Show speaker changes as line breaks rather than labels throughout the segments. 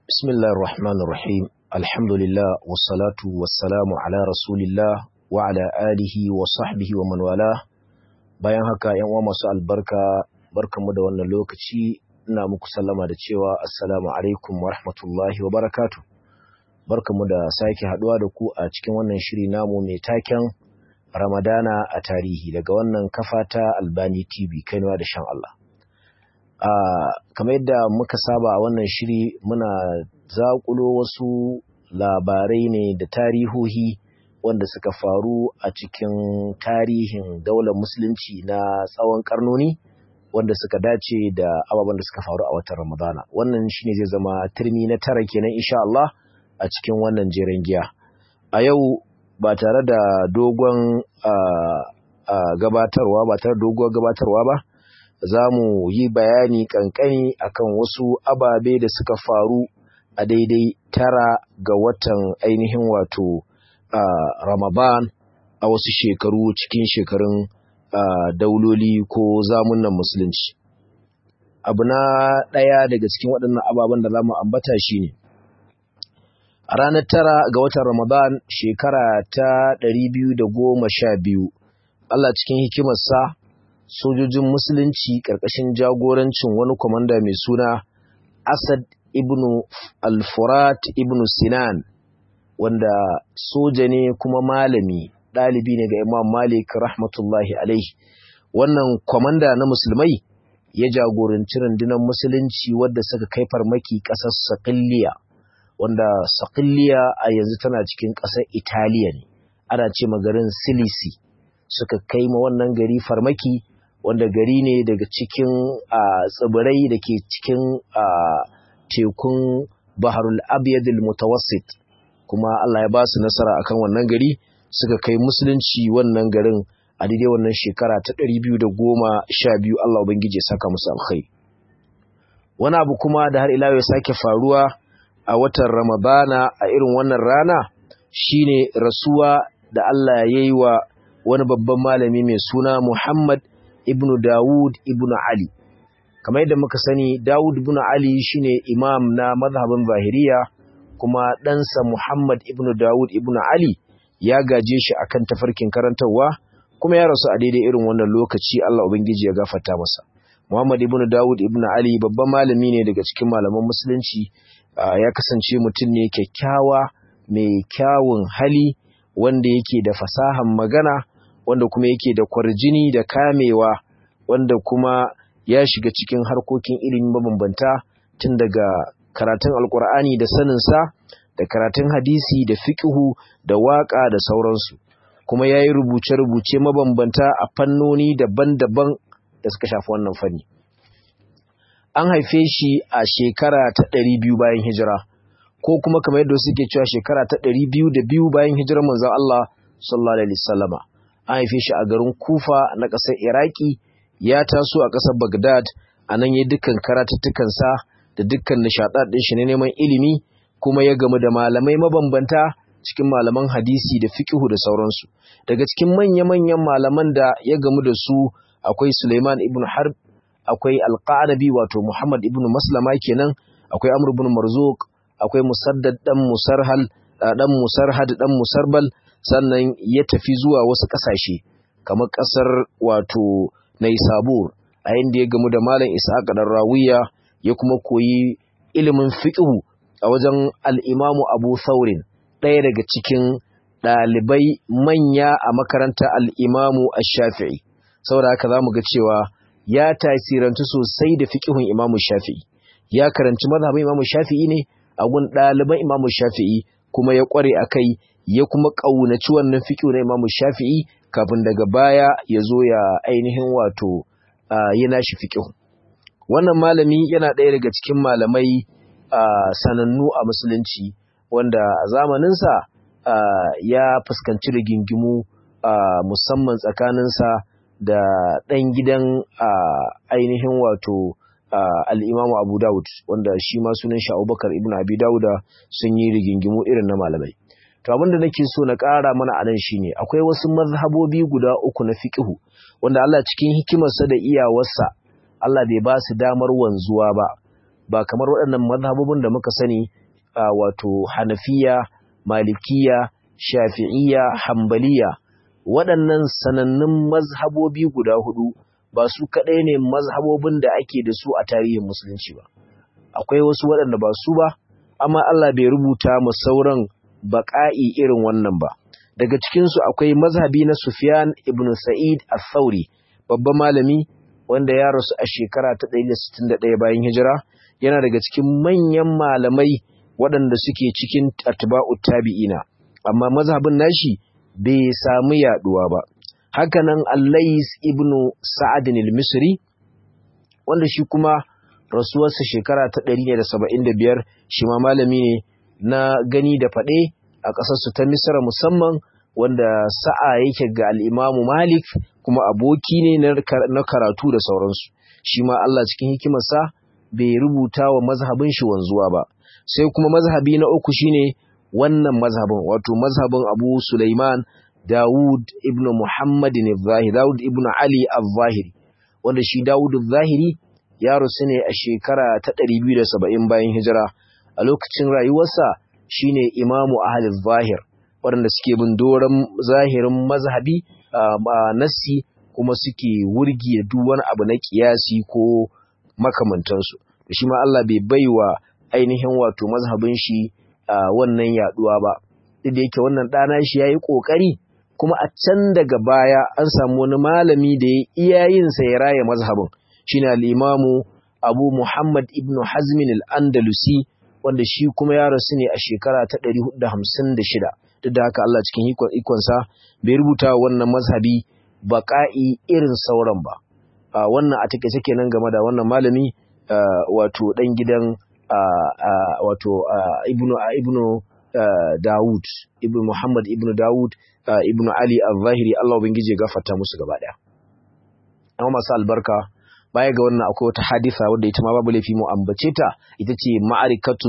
بسم الله الرحمن الرحيم الحمد لله والصلاة والسلام على رسول الله وعلى آله وصحبه ومن والاه bayan haka yan uwa masu albarka barkamu da wannan lokaci ina muku sallama da cewa assalamu alaikum wa rahmatullahi wa barakatuh barkamu da sake haduwa da ku a cikin wannan shiri namu mai taken Ramadana a tarihi daga wannan kafa ta Albani TV kaiwa da shan Allah Uh, kamar yadda muka saba a wannan shiri muna zaƙulo wasu labarai ne da tarihohi wanda suka faru a cikin tarihin daular musulunci na tsawon karnoni wanda suka dace da ababen da suka faru a watan ramadana wannan shine zai zama turmi na tara kenan insha Allah a cikin wannan jeren giya a yau ba tare da dogon uh, uh, gabatarwa ba tare da dogon gabatarwa ba za mu yi bayani kankani akan wasu ababe da suka faru a daidai tara ga watan ainihin wato uh, Ramadan a wasu shekaru cikin shekarun uh, dauloli ko zamunan musulunci. Abu na ɗaya daga cikin waɗannan ababen da za mu ambata shi ne, a ranar tara ga watan Ramadan shekara ta ɗari biyu da goma sha biyu, Allah cikin hikimarsa sojojin musulunci ƙarƙashin jagorancin wani kwamanda mai suna Asad ibn al-Furat ibn Sinan wanda soja ne kuma malami ɗalibi ne ga Imam Malik rahmatullahi alaihi wannan kwamanda na musulmai ya jagoranci rundunar musulunci wadda suka kai farmaki ƙasar Saqilliya wanda Saqilliya a yanzu tana cikin ƙasar Italiya ne ana ce garin Silisi suka kai ma wannan gari farmaki wanda gari ne daga cikin tsibirai da ke cikin tekun baharul abiyadul mutawassit kuma Allah ya ba su nasara akan wannan gari suka kai musulunci wannan garin a daidai wannan shekara ta ɗari biyu da goma sha biyu Allah Ubangiji ya saka musu alkhairi wani abu kuma da har ila ya sake faruwa a watan ramadana a irin wannan rana shine rasuwa da Allah ya yi wa wani babban malami mai suna Muhammad ibnu Dawud ibnu Ali kamar yadda muka sani Dawud ibnu Ali shine imam na mazhabin Zahiriya kuma ɗansa Muhammad ibnu Dawud ibnu Ali ya gaje shi akan tafarkin karantarwa kuma ya rasu a daidai irin wannan lokaci Allah ubangiji ya gafarta masa Muhammad ibnu Dawud ibnu Ali babban malami ne daga cikin malaman musulunci ya kasance mutum ne kyakkyawa mai kyawun hali wanda yake da fasahan magana wanda kuma yake da kwarjini da kamewa wanda kuma ya shiga cikin harkokin ilimi mabambanta tun daga karatun alkur'ani da saninsa da karatun hadisi da fiƙihu da waƙa da sauransu kuma ya yi rubuce-rubuce mabambanta a fannoni daban-daban da suka shafi wannan fanni an haife shi a shekara ta ɗari biyu bayan hijira ko kuma kamar yadda suke cewa shekara ta ɗari biyu da biyu bayan hijirar manzon Allah sallallahu alaihi wasallama an haife shi a garin Kufa na ƙasar Iraki ya taso a ƙasar Baghdad a nan ya dukkan karatuttukansa da dukkan nishaɗaɗ ɗin shi na neman ilimi kuma ya gamu da malamai mabambanta cikin malaman hadisi da fiqhu da sauransu daga cikin manya-manyan malaman da ya gamu da su akwai Suleiman ibn Harb akwai Al-Qanabi wato Muhammad ibn Maslama kenan akwai Amr ibn Marzuq akwai Musaddad dan Musarhal dan Musarhad dan Musarbal sannan ya tafi zuwa wasu ƙasashe kamar ƙasar wato Naisabur a inda ya gamu da Malam Ishaq dan Rawiya ya kuma koyi ilimin fiqhu a wajen al-Imam Abu Thawrin ɗaya daga cikin ɗalibai manya a makaranta al-Imam Ash-Shafi'i saboda haka zamu ga cewa ya tasirantu sosai da fiqhun Imam Shafi'i ya karanci mazhabin Imam Shafi'i ne a gun ɗaliban Imam Shafi'i kuma ya ƙware akai ya kuma ƙaunaci wannan fiƙo na Imam Shafi'i kafin daga baya ya zo ya ainihin wato ya nashi fiƙo. Wannan malami yana ɗaya daga cikin malamai sanannu a musulunci wanda a zamaninsa ya fuskanci rigingimu musamman tsakaninsa da ɗan gidan ainihin wato al'imamu Abu Dawud wanda shi ma sunan shi Abubakar ibn Abi Dawuda sun yi rigingimu irin na malamai. To abinda nake so na ƙara mana a nan shine akwai wasu mazhabobi guda uku na fiqhu wanda Allah cikin hikimarsa da iyawarsa Allah bai ba su damar wanzuwa ba ba kamar waɗannan mazhabobin da muka sani wato hanafiya malikiya shafi'iyya hambaliya waɗannan sanannun mazhabobi guda hudu ba su kaɗai ne mazhabobin da ake da su a tarihin musulunci ba akwai wasu waɗanda ba su ba amma Allah bai rubuta mu sauran baƙa'i irin wannan ba daga cikinsu akwai mazhabi na Sufyan ibn Sa'id al-Thawri babban malami wanda ya rasu a shekara ta 161 bayan hijira yana daga cikin manyan malamai waɗanda suke cikin atba'u tabi'ina amma mazhabin nashi bai samu yaduwa ba hakanan Allais ibn Sa'ad al-Misri wanda shi kuma rasuwarsa shekara ta 175 shi ma malami ne na gani da faɗe a ƙasarsu ta Misra musamman wanda sa'a yake ga al'imamu Malik kuma aboki ne na karatu da sauransu shi ma Allah cikin hikimarsa bai rubuta wa mazhabin shi wanzuwa ba sai kuma mazhabi na uku shine wannan mazhabin wato mazhabin Abu Sulaiman Dawud ibn Muhammad al-Zahiri Dawud ibn Ali al-Zahiri wanda shi Dawud al-Zahiri ya rusu ne a shekara ta 270 bayan hijira a lokacin rayuwarsa shine imamu ahlul zahir waɗanda suke bin doron zahirin mazhabi a nassi kuma suke wurgi da duk wani abu na kiyasi ko makamantansu shi ma Allah bai baiwa ainihin wato mazhabin shi wannan yaduwa ba duk da yake wannan ɗana shi yayi kokari kuma a can daga baya an samu wani malami da ya iya yin sa ya raya mazhabin shine al-imamu Abu Muhammad ibn Hazm al-Andalusi wanda shi kuma ya rasu ne a shekara ta 456 duk da haka Allah cikin ikonsa bai rubuta wannan mazhabi baƙa'i irin sauran ba wannan a take take nan game da wannan malami wato dan gidan wato ibnu ibnu Dawud ibnu Muhammad ibnu Dawud ibnu Ali al-Zahiri Allah ubangije gafarta musu gaba daya amma masu albarka baya ga wannan akwai wata hadisa wadda ita ma babu laifi mu ambace ta ita ce ma'arikatu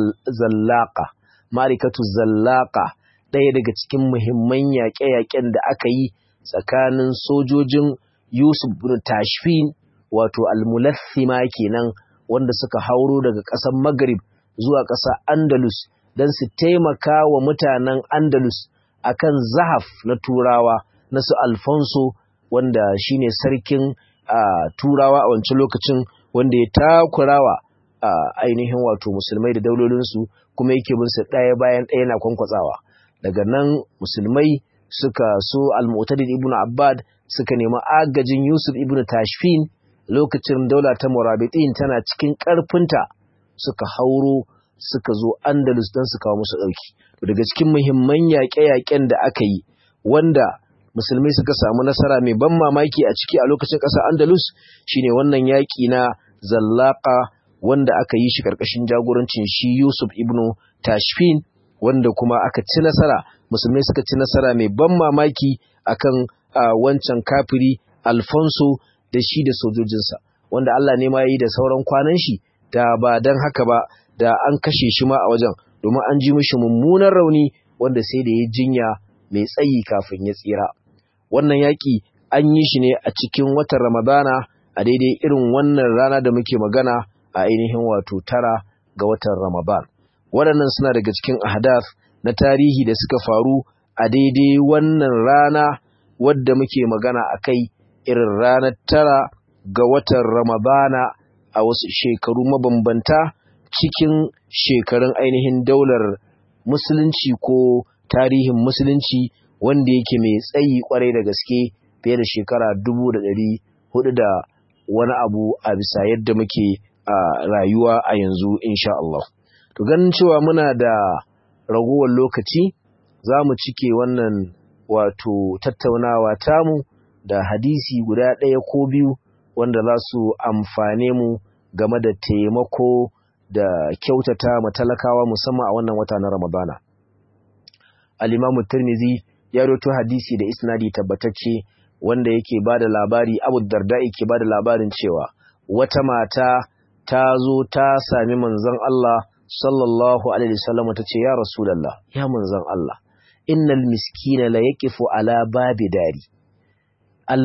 zallaqa ma'arikatu zallaqa ɗaya daga cikin muhimman yaƙe-yaƙen da aka yi tsakanin sojojin Yusuf bin Tashfin wato al-Mulathima kenan wanda suka hauro daga ƙasar Maghrib zuwa ƙasar Andalus don su taimaka wa mutanen Andalus akan zahaf na Turawa na su Alfonso wanda shine sarkin Uh, turawa a wancan lokacin wanda ya takurawa uh, ainihin wato musulmai da daulolinsu kuma yake bin su ɗaya bayan ɗaya na kwankwatsawa daga nan musulmai suka so al-mu'tadid ibn abbad suka nemi agajin yusuf ibn tashfin lokacin daula ta murabitin tana cikin ƙarfinta suka hauro suka zo andalus don su kawo musu ɗauki daga cikin muhimman yaƙe-yaƙen da aka yi wanda musulmai suka samu nasara mai ban mamaki a ciki a lokacin ƙasar andalus shine wannan yaƙi na zallaka wanda aka yi shi ƙarƙashin jagorancin shi yusuf ibnu tashfin wanda kuma aka ci nasara musulmai suka ci nasara mai ban mamaki akan wancan kafiri alfonso da shi da sojojinsa wanda allah ne ma yi da sauran kwanan shi da ba don haka ba da an kashe shi ma a wajen domin an ji mishi mummunan rauni wanda sai da ya jinya mai tsayi kafin ya tsira wannan yaƙi an yi shi ne a cikin watan ramadana a daidai irin wannan rana da muke magana a ainihin wato tara ga watan ramadan waɗannan suna daga cikin ahdath na tarihi da suka faru a daidai wannan rana wadda muke magana a kai irin ranar tara ga watan ramadana a wasu shekaru mabambanta cikin shekarun ainihin daular musulunci ko tarihin musulunci wanda yake mai tsayi kwarai da gaske fiye da shekara dubu da ɗari hudu da wani abu a bisa yadda muke a rayuwa a yanzu insha Allah. To ganin cewa muna da ragowar lokaci za mu cike wannan wato tattaunawa tamu da hadisi guda ɗaya ko biyu wanda za su amfane mu game da taimako da kyautata matalakawa musamman a wannan wata na Ramadana. Al-Imam Tirmidhi ya roto hadisi da isnadi tabbatacce wanda yake bada labari Abu Darda yake bada labarin cewa wata mata ta zo ta sami manzon Allah sallallahu alaihi wasallam ta ce ya Rasulullah ya manzon Allah innal miskina la yaqifu ala babi dari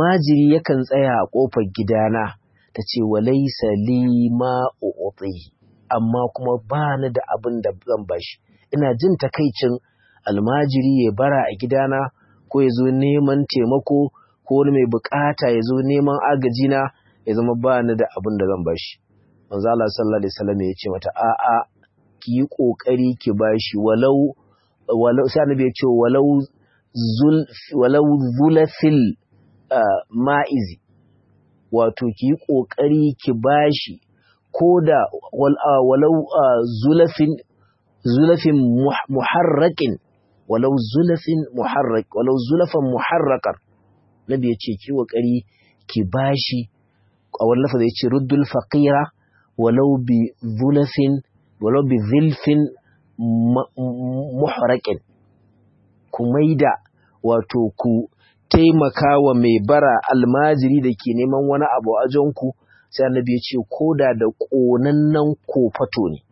almajiri yakan tsaya a kofar gidana ta ce walaysa li ma u'tihi amma kuma ba ni da abin da zan bashi ina jin takaicin almajiri ya bara a gidana ko ya zo neman taimako ko wani mai bukata ya zo neman agajina ya zama ba ni da abin da zan bashi manzo Allah sallallahu alaihi wasallam ya ce mata a'a ki yi kokari ki bashi walau walau sai annabi ya ce walau zul walau zulafil ma'izi wato ki yi kokari ki bashi ko da walau zulafin zulafin muharrakin walau zulafin muharrak walau zulafan muharrakar nabi ya ce ki kokari ki bashi a wani lafaza ya ce ruddul faqira walau bi zulafin walau bi zilfin muharrakin ku maida wato ku taimaka wa mai bara almajiri da ke neman wani abu a ku sai annabi ya ce koda da ƙonannen kofato ne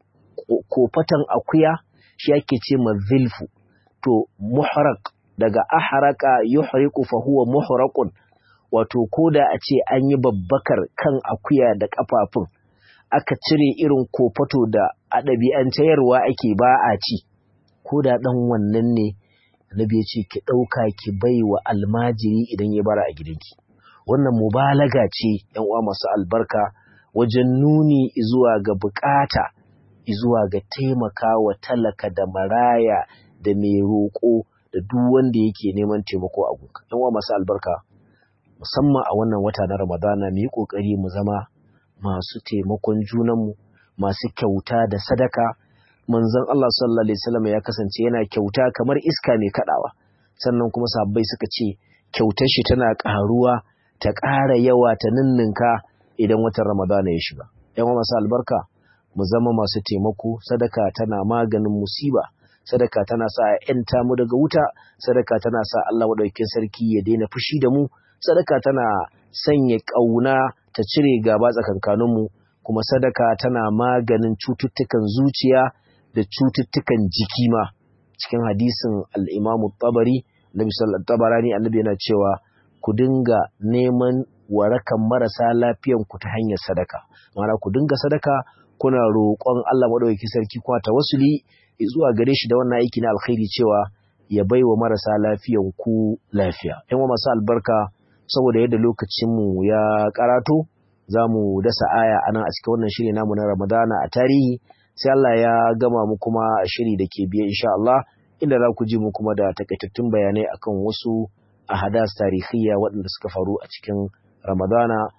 kofatan akuya shi ake ce ma zilfu to muhraq daga aharaka yuhriqu fa huwa muhraqun wato koda a ce an yi babbakar kan akuya da kafafun aka cire irin kofato da a ɗabi'antayarwa ake ba a ci koda ɗan wannan ne annabi ya ce ki ɗauka ki bai wa almajiri idan ya bara a gidanki wannan mubalaga ce yan uwa masu albarka wajen nuni zuwa ga bukata zuwa ga taimaka wa talaka da maraya da mai roƙo da duk wanda yake neman taimako a gunka yan uwa masu albarka musamman a wannan wata na ramadana mu yi ƙoƙari mu zama masu taimakon junanmu masu kyauta da sadaka manzon Allah sallallahu alaihi wasallam ya kasance yana kyauta kamar iska mai kadawa sannan kuma sabbai suka ce kyautar shi tana ƙaruwa ta ƙara yawa ta ninninka idan watan Ramadana ya shiga. ‘Yan masu albarka, mu zama masu taimako, sadaka tana maganin musiba, sadaka tana sa a ‘yanta mu daga wuta, sadaka tana sa Allah maɗaukin sarki ya daina fushi da mu, sadaka tana sanya ƙauna ta cire gaba tsakankaninmu, kuma sadaka tana maganin cututtukan zuciya da cututtukan jiki ma. Cikin hadisin al'imamu tabari, Nabi sallallahu tabarani annabi yana cewa ku dinga neman warakan marasa lafiyan ku ta hanyar sadaka ma'ana ku dinga sadaka kuna roƙon Allah madaukakin sarki kuma tawassuli zuwa gare shi da wannan aiki na alkhairi cewa ya baiwa marasa lafiyan ku lafiya yan masu albarka saboda yadda lokacin mu ya karato zamu dasa aya anan a cikin wannan shiri namu na Ramadana a tarihi sai Allah ya gama mu kuma shiri da ke biye insha Allah inda za ku ji mu kuma da takaitattun bayanai akan wasu ahadas tarihiyya waɗanda suka faru a cikin Ramadana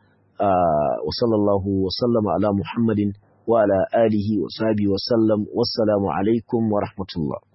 wa sallallahu wa sallama ala Muhammadin wa ala alihi wa sahbihi wa sallam wassalamu alaikum wa rahmatullah